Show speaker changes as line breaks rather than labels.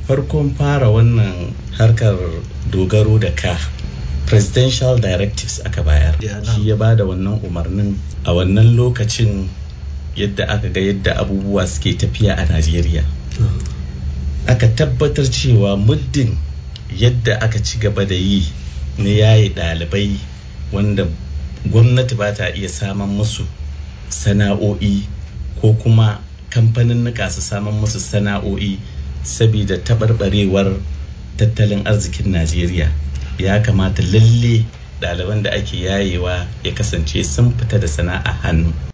farkon fara wannan harkar dogaro da ka presidential directives aka bayar shi ya ba da wannan umarnin a wannan lokacin yadda aka ga yadda abubuwa suke tafiya a najeriya aka tabbatar cewa muddin yadda aka ci gaba da yi na yaye ɗalibai wanda gwamnati ba ta iya saman musu sana'o'i ko kuma kamfanin su saman musu sana'o'i saboda taɓarɓarewar tattalin arzikin najeriya ya kamata lalle ɗaliban da ake yayewa ya kasance sun fita da sana'a hannu